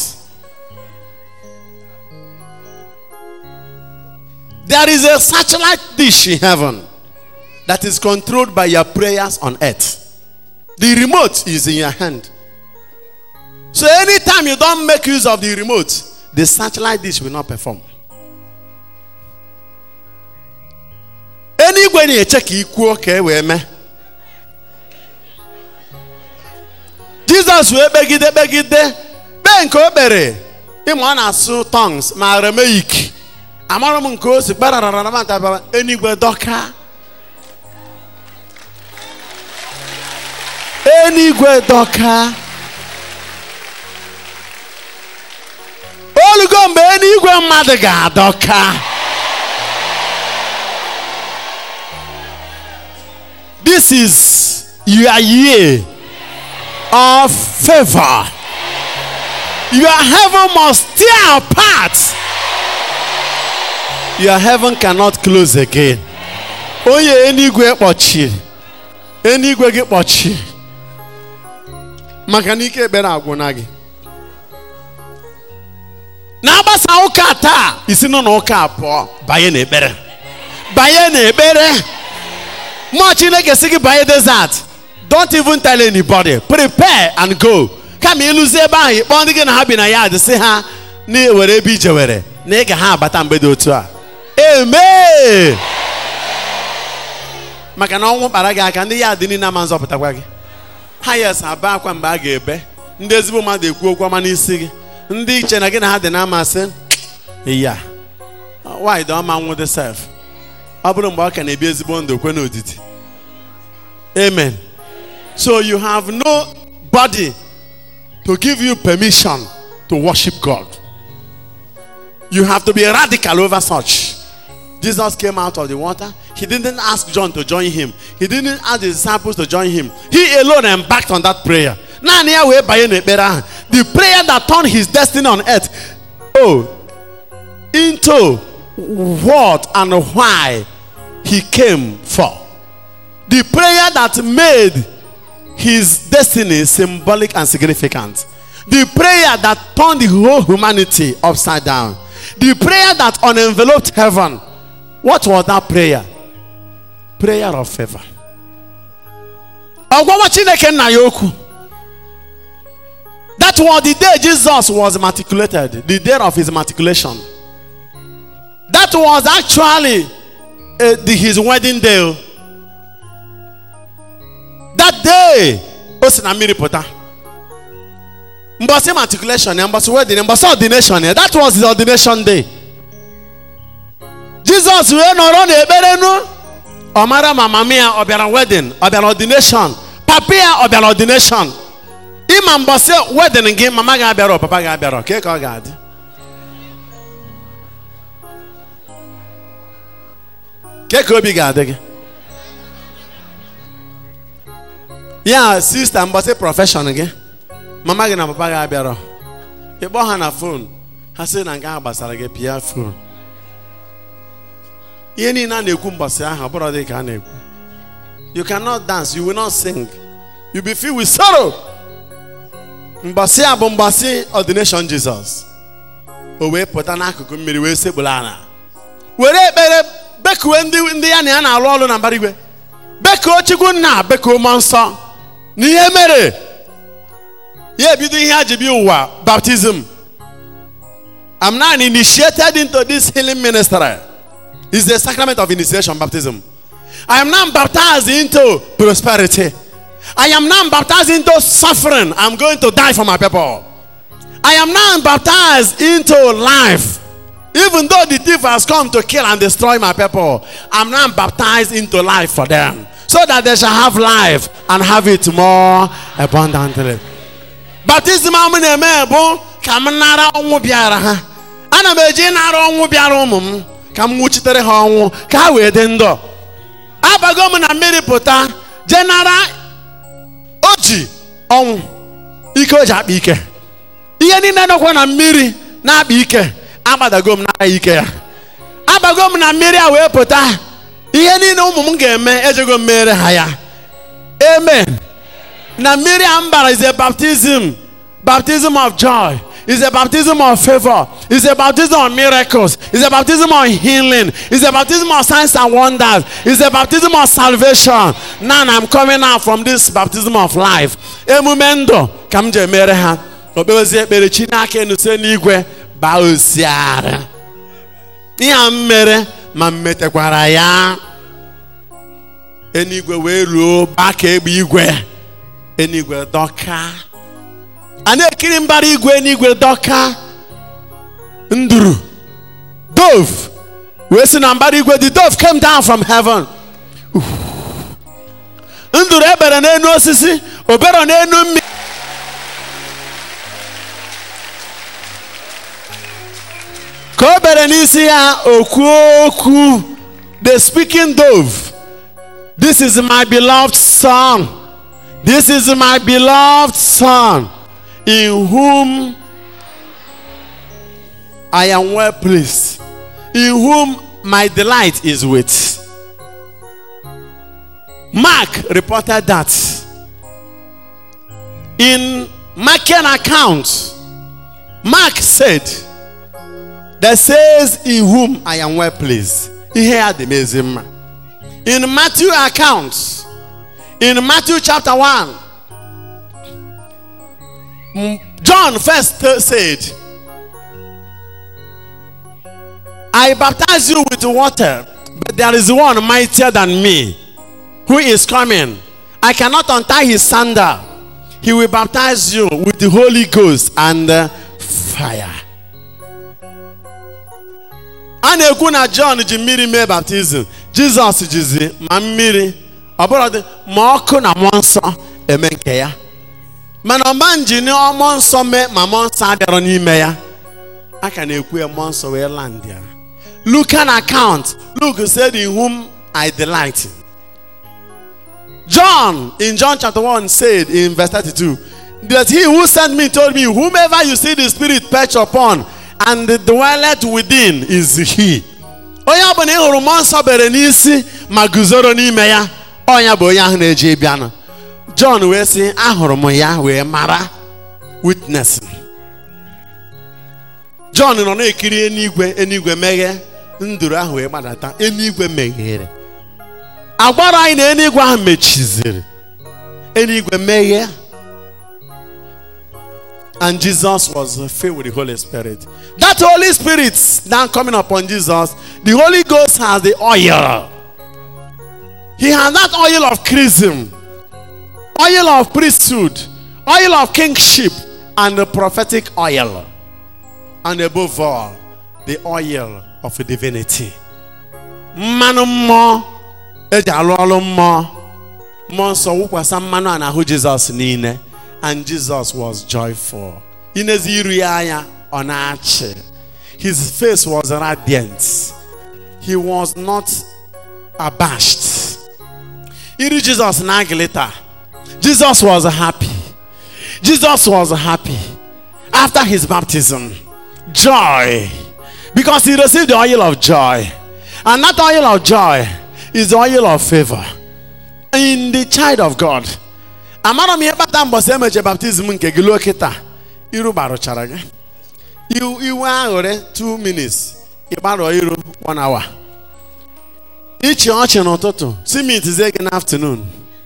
there is a satellite dish in heaven that is controlled by your prayers on earth the remote is in your hand so anytime you don't make use of the remote the satellite dish will not perform eluigwe na-eche ka ị kwuo ka e wee mee jizọs wee kpegide kpegide kpee nke o kpere ịma ọ na-asụ tongues ma arameyik amara m nke o si kparararamataba enigwe dọka enigwe dọka olugo mgbe enigwe mmadụ ga-adọka this is your year of favor. Your heaven must tear apart. Your heaven cannot close again. Onye enigwe kpọchiri. Enigwe gị kpọchiri. Maka na ike ekpere agwụna gị. Na-agbasa ụka taa, isi nọ n'ụka pụọ, banye n'ekpere. Banye n'ekpere. Mmụọ Chineke sị gị banye desert. don't even tell anybody prepare and go kama ịlụzi ebe ahụ ịkpọ ndị gị na ha bi na ya dị sị ha na were ebe ije were na ị ga ha abata mgbe dị otu a amen maka na ọnwụ kpara gị aka ndị ya dị niile ama nzọpụtakwa gị ha yes aba akwa mgbe a ga-ebe ndị ezigbo mmadụ ekwu okwu ọma n'isi gị ndị iche na gị na ha dị na-amasị ya why dị ọma nwụ dị sef ọ bụrụ mgbe ọ ka na-ebi ezigbo ndụ kwe n'odidi amen so you have no body to give you permission to worship God you have to be radical over such Jesus came out of the water. He didn't ask John to join him. He didn't ask the disciples to join him. He alone embarked on that prayer. Naanị ya wee banye n'ekpere ahụ. The prayer that turned his destiny on earth. Oh, into what and why he came for. The prayer that made his destiny symbolic and significant. The prayer that turned the whole humanity upside down. The prayer that unenveloped heaven. What was that prayer? Prayer of favor. Ọgwụgwọ Chineke nna ya okwu. That was the day Jesus was matriculated, the day of his matriculation. That was actually uh, the, his wedding day. That day, o si na mmiri pụta. Mbọsị matriculation ya, mbọsị wedding ya, mbọsị ordination ya. That was his ordination day. Jizọs wee nọrọ n'ekpere nu ọ mara ma mama ya ọ bịara wedding ọ bịara ordination papa ya ọ bịara ordination ịma mbọsị wedding gị mama gị abịara papa gị abịara ka ka ọ ga-adị ke ka obi ga-adị gị ya sista mbọsị prọfeshọn gị mama gị na papa gị abịara ịkpọ ha na fon ha sị na nke ahụ gbasara gị pịa fon ihe niile a na-ekwu mbọsị ahụ ọ bụrụ dị ka a na-ekwu you cannot dance you will not sing you be filled with sorrow mbọsị a bụ mbọsị ordination Jesus o wee pụta n'akụkụ mmiri wee sekpuru ala were ekpere bekuwe ndị ndị ya na ya na-alụ ọrụ na mbara igwe bekuo chukwu nna bekuo mmụọ nsọ na ihe mere ya ebido ihe a ji bịa ụwa baptism I'm now initiated into this healing ministry It's the sacrament of initiation, baptism. I am now baptized into prosperity. I am now baptized into suffering. I'm going to die for my people. I am now baptized into life. Even though the thief has come to kill and destroy my people, I'm now baptized into life for them. So that they shall have life and have it more abundantly. Baptism I'm na-eme bụ ka m nara ọnwụ bịara ha. Ana m eji nara ọnwụ bịara ụmụ m. ka m nwụchitere ha ọnwụ ka ha wee dị ndụ abago m na mmiri pụta jenara o ji ọnwụ ike o ji akpa ike ihe niile nọkwa na mmiri na-akpa ike agbadago m n'aka ike ya abago m na mmiri a wee pụta ihe niile ụmụ m ga-eme ejego m mere ha ya amen na mmiri a m bara is a baptism baptism of joy It's a baptism of favor. It's a baptism of miracles. It's a baptism of healing. It's a baptism of signs and wonders. It's a baptism of salvation. Now I'm coming out from this baptism of life. Emume ndụ ka m ji emere ha. Okpebezi ekpere Chineke enu site n'igwe baa osiara. Ihe a m mere ma m metekwara ya. Enigwe wee ruo baa ka egbe igwe. Enigwe dọka. a na-ekiri mbara igwe n'igwe dọka nduru dove wee si na mbara igwe the dove came down from heaven nduru ebere n'enu osisi obere n'enu mmiri ka o bere n'isi ya okwu okwu the speaking dove this is my beloved son this is my beloved son in whom I am well pleased, in whom my delight is with. Mark reported that in Markan account, Mark said, that says, In whom I am well pleased. Here the amazing man. In Matthew account, in Matthew chapter 1, John first said, I baptize you with water, but there is one mightier than me who is coming. I cannot untie his sandal. He will baptize you with the Holy Ghost and uh, fire. a na-ekwu na John ji mmiri mee baptizim Jizọs jizi ma mmiri ọbụladị ma ọkụ na mmụọ nsọ eme nke ya mana ọma njin mmụọ nsọ mee ma mmụọ nsọ abịarọ n'ime ya a ka na-ekwu ya mmụọ nsọ wee land ya Look an account Luke said in whom I delight John in John chapter 1 said in verse 32 that he who sent me told me, Whomever you see the Spirit perch upon and dwelleth within is he. Onye ọ bụla ị hụrụ mmụọ nsọ bere n'isi ma guzoro n'ime ya ọnya bụ onye ahụ na-eji bịanụ John wee sị ahụrụ m ya wee mara witness John nọ na-ekiri eluigwe eluigwe meghe nduru ahụ wee gbadata eluigwe meghere agbara anyị na eluigwe ahụ mechiziri eluigwe meghe and Jesus was filled with the Holy Spirit. That Holy Spirit now coming upon Jesus, the Holy Ghost has the oil. He has that oil of chrism, oil of priesthood, oil of kingship, and the prophetic oil. And above all, the oil of divinity. Mmanụ mmụọ eji alụ ọrụ mmụọ mmụọ nsọ wụkwasa mmanụ a n'ahụ Jizọs niile and Jesus was joyful. Inezi iru ya anya ọ na-achị. His face was radiant. He was not abashed. Iru Jesus na-agilita. Jesus was happy. Jesus was happy after his baptism. Joy. Because he received the oil of joy. And that oil of joy is the oil of favor in the child of God. amara m ihe kpata mbọsị emeche baptizim nke gị luo kịta iru gbarụchara gị iwe aṅụrị 2 minutes ịgbarụọ iru 1 hour ịchị ọchị n'ụtụtụ simitizie gị n'afternoon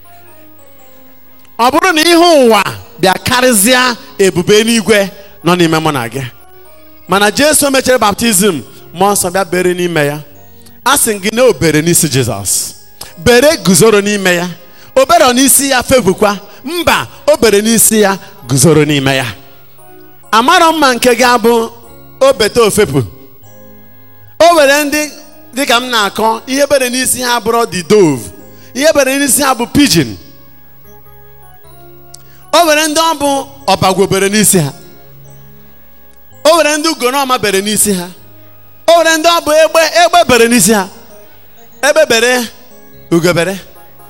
ọ bụrụ na ihe ụwa bịa karịzịa ebube n'igwe nọ n'ime mụ na gị mana jesu mechere baptizim mmụọ nsọ bịa bere n'ime ya a sị gị na o bere n'isi jizọs bere guzoro n'ime ya o bere n'isi ya febukwa mba o bere n'isi ya guzoro n'ime ya amarọ mma nke gị abụ o bete ofepụ o were ndị dịka m na-akọ ihe bere n'isi ha bụrụ the dove ihe bere n'isi ha bụ pidgin o were ndị ọ bụ ọbagwo bere n'isi ha o were ndị ugonọma bere n'isi ha o were ndị ọ bụ egbe egbe bere n'isi ha egbe bere ugobere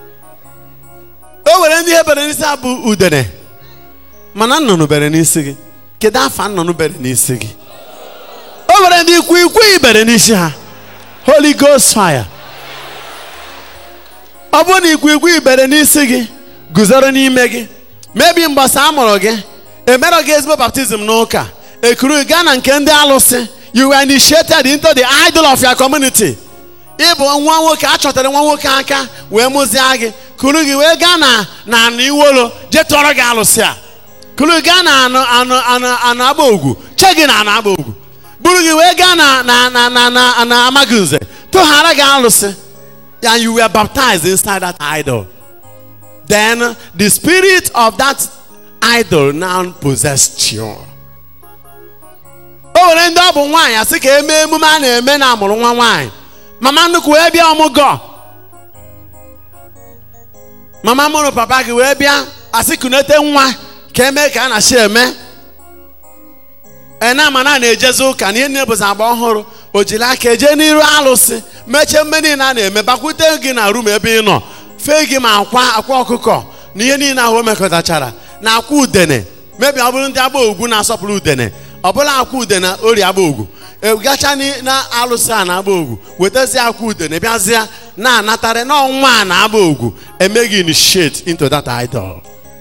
o were ndị ihe bere n'isi ha bụ udene mana nnụnụ bere n'isi gị kedu afa nnụnụ bere n'isi gị o were ndị ikwu ikwu bere n'isi ha holy ghost fire ọ bụrụ na ikwu ikwu bere n'isi gị guzoro n'ime gị mebi mgbasa a mụrụ gị emerọ gị ezigbo baptizim n'ụka ekuru gaa na nke ndị alụsị you were initiated into the idol of your community ịbụ nwa nwoke a chọtara nwa nwoke aka wee mụzie gị kuru gị wee gaa na na anụ iwolo jee tụọrọ gị alụsị a kuru gaa na anụ anụ anụ anụ agba ogwu che gị na anụ agba ogwu buru gị wee gaa na na na na na na amaghị nze tụghara gị alụsị and you were baptized inside that idol then the spirit of that idol now possessed you o nwere ndị ọ bụ nwaanyị asị ka eme emume a na-eme na amụrụ nwa nwaanyị mama nnukwu wee bịa ọmụgọ mama mụrụ papa gị wee bịa asị kunete nwa ka eme ka a na-achị eme ena mana na-ejezi ụka na ihe niile bụzi agba ọhụrụ o jiri aka eje n'iru alụsị mechie mme niile a na-eme bakwute gị na rum ebe ị nọ fee gị ma akwa akwa ọkụkọ na ihe niile ahụ o mekọtachara na akwa udene mebi ọ bụrụ ndị agba ogwu na-asọpụrụ udene ọ bụla akwa udene ori agba ogwu gacha na alụsị a na-agba ogwu wetazie akwa udene bịazie na-anatara n'ọnwa a na-agba ogwu emeghị initiate into that idol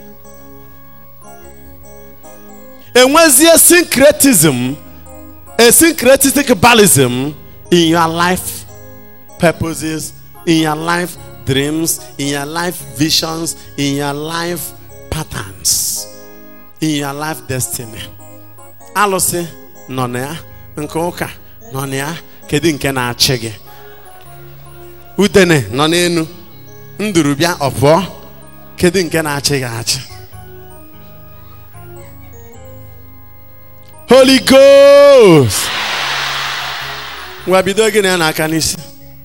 enwezie syncretism a syncretistic balism in your life purposes in your life dreams in your life visions in your life patterns in your life destiny alụsị nọ na ya nke ụka nọ na ya kedu nke na-achị gị udene nọ n'elu nduru bịa ọ pụọ kedu nke na-achị gị achị Holy Ghost. Ngwa bido gị na ya n'aka n'isi.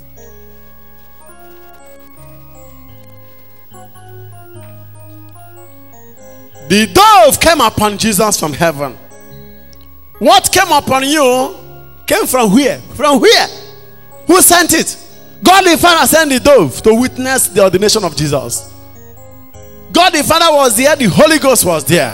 The dove came upon Jesus from heaven. What came upon you came from where? From where? Who sent it? God the Father sent the dove to witness the ordination of Jesus. God the Father was there, the Holy Ghost was there.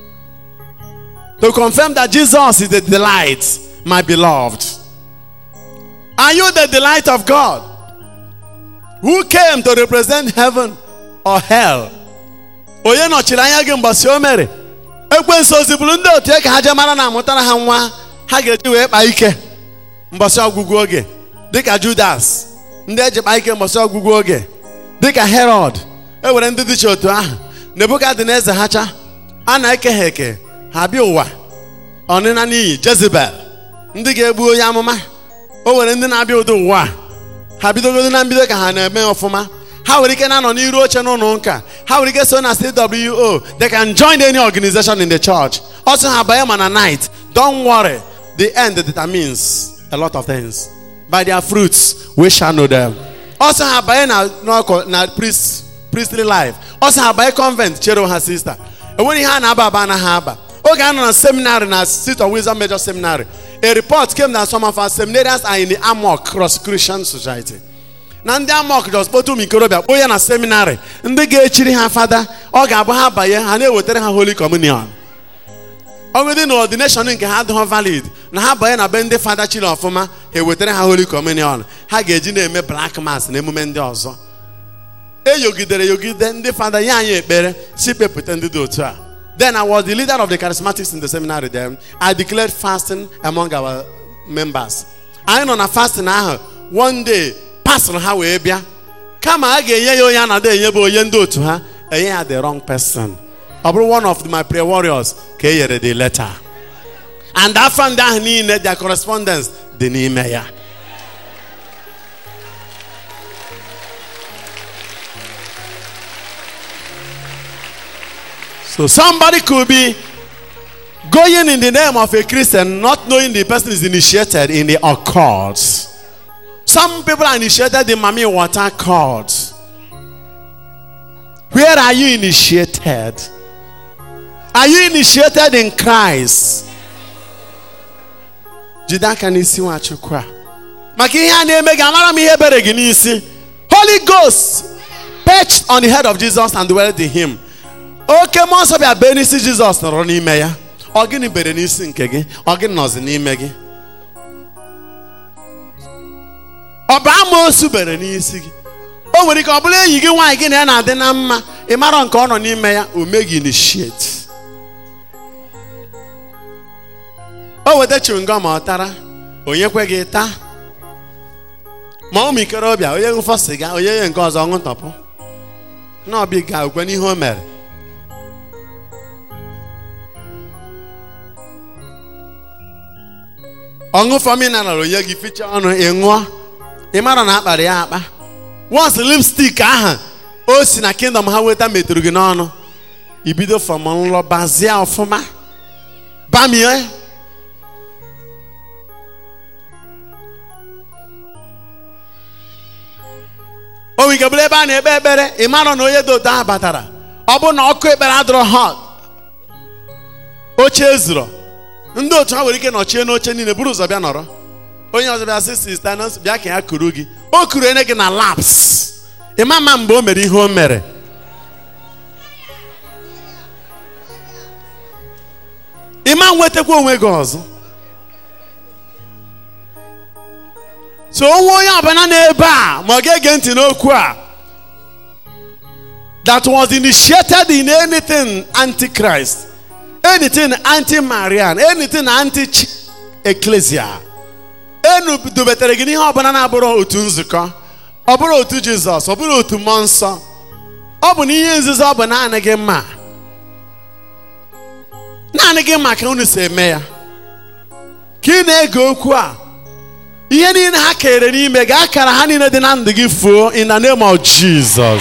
To confirm that Jesus is the delight, my beloved. Are you the delight of God? Who came to represent heaven or hell? onye nọchiri anya gị mgbasi o mere ekwensu oziburu ndị otu ya ka ha jee mara na amụtara ha nwa ha ga-eji wee kpaa ike mgbasi ọgwụgwụ oge dịka judas ndị eji kpaa ike mgbasi ọgwụgwụ oge dịka herod e were ndị dịcha otu ahụ nebukadneza ha cha a na-eke ha eke ha bịa ụwa ọnịna n'iyi jezebel ndị ga-egbu onye amụma o nwere ndị na-abịa ụdị ụwa a. ha bidogodo na mbido ka ha na-eme ọfụma ha nwere ike na-anọ n'iru oche n'ụlọ ụka ha nwere ike so na CWO they can join any organization in the church also ha banye ma na night don't worry the end determines a lot of things by their fruits we shall know them also ha banye na n'ọkụ na priest priestly life also ha banye convent chere ha sister enweghị ihe a na-aba aba anaghị aba oge a nọ na seminary na seat of wisdom major seminary a report came that some of our seminarians are in the amok cross christian society na ndị amok jos kpọta ụmụ ikorobịa kpoo ya na seminarị ndị ga-echiri ha fada ọ ga-abụ ha banye ha na-ewetara ha holy communion ọgụdị na ordination nke ha adịghị valid na ha banye na be ndị fada chiri ọfụma ha ewetara ha holy communion ha ga-eji na-eme black mass na emume ndị ọzọ eyogidere yogide ndị fada ya anyị ekpere si kpepụta ndị dị otu a then I was the leader of the charismatics in the seminary then I declared fasting among our members anyị nọ na fasting ahụ one day pastor ha wee bịa kama a ga-enye ya onye a na-ada enyebe onye ndị otu ha enye ya the wrong person ọ bụrụ one of my prayer warriors ka e nyere the letter and afọ ndị ahụ niile their correspondence dị n'ime ya so somebody could be going in the name of a Christian not knowing the person is initiated in the occult some people are initiated in Mami Water Court. Where are you initiated? Are you initiated in Christ? Jide aka n'isi Nwachukwu a. Maka ihe a na-eme gị amara m ihe bere gị n'isi. Holy Ghost perched on the head of Jesus and dwelled in him. Oke mmụọ nsọ bịa bee n'isi Jizọs nọrọ n'ime ya. Ọ gịnị bere n'isi nke gị? Ọ gịnị nọzi n'ime gị? ọ bụ amoosu bere n'isi gị o nwere ike ọ bụrụ enyi gị nwaanyị gị na ya na-adị na mma ị mara nke ọ nọ n'ime ya o meghị initiate o weta chewing-gum ọ tara onye kwe gị taa ma ụmụ ikorobịa onye ṅụfọ sịga onye nye nke ọzọ ọṅụ tọpụ na ọbịa ga ukwe n'ihe o mere ọṅụfọ mineral onye gị ficha ọnụ ị ṅụọ ị mara na akpara ya akpa once lipstick ahụ o si na kingdom ha weta metụrụ gị n'ọnụ ibido fọm nlọ bazie ọfụma bamie o nwere ike bụrụ ebe a na-ekpe ekpere ị mara na onye dị otu ahụ batara ọ bụ na ọkụ ekpere adịrọ hot oche ezuro ndị otu ha nwere ike nọchie n'oche niile buru ụzọ bịa nọrọ onye ọzọ bịa sị sista bịa ka ya kuru gị o kuru ene gị na laps ịma ma mgbe o mere ihe o mere ịma nwetakwa onwe gị ọzọ so onwe onye ọbụla n'ebe a ma ọ ga-ege ntị n'okwu a that was initiated in anything antichrist anything anti-marian anything anti-ecclesia enu dobetere gị n'ihe ọbụla na-abụrụ otu nzukọ ọ bụrụ otu jizọs ọ bụrụ otu mmụọ nsọ ọ bụ na ihe nzuzo ọ bụ naanị gị mma naanị gị mma ka unu si eme ya ka ị na-ege okwu a ihe niile ha kere n'ime gị akara ha niile dị na ndụ gị fuo in the name of Jesus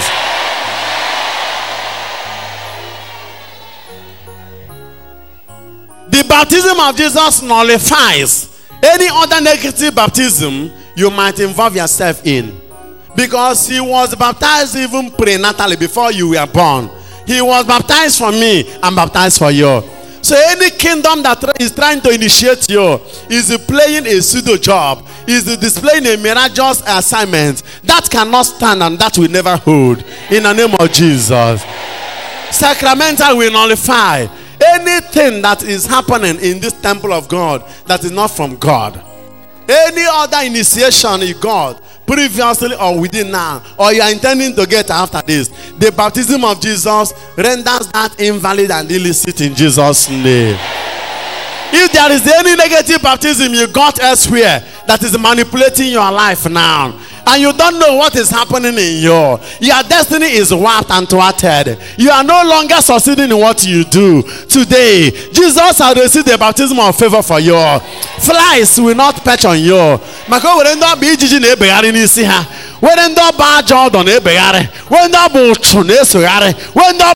the baptism of Jesus nullifies any other negative baptism you might involve yourself in. Because he was baptized even prenatally before you were born. He was baptized for me and baptized for you. So any kingdom that try- is trying to initiate you is playing a pseudo job, is displaying a miraculous assignment that cannot stand and that will never hold. In the name of Jesus. Sacramental will nullify anything that is happening in this temple of God that is not from God. Any other initiation you got previously or within now, or you are intending to get after this, the baptism of Jesus renders that invalid and illicit in Jesus' name. If there is any negative baptism you got elsewhere that is manipulating your life now, and you don't know what is happening in you, your destiny is warped and thwarted. You are no longer succeeding in what you do. Today, Jesus has received the baptism of favor for you. Flies will not perch on you. Maka o were ndị ọbụ ijiji na-ebegharị n'isi ha. Were ndị ọbụ ajọ ọdọ na-ebegharị. Were ndị ọbụ ụchụ na-esogharị. Were ndị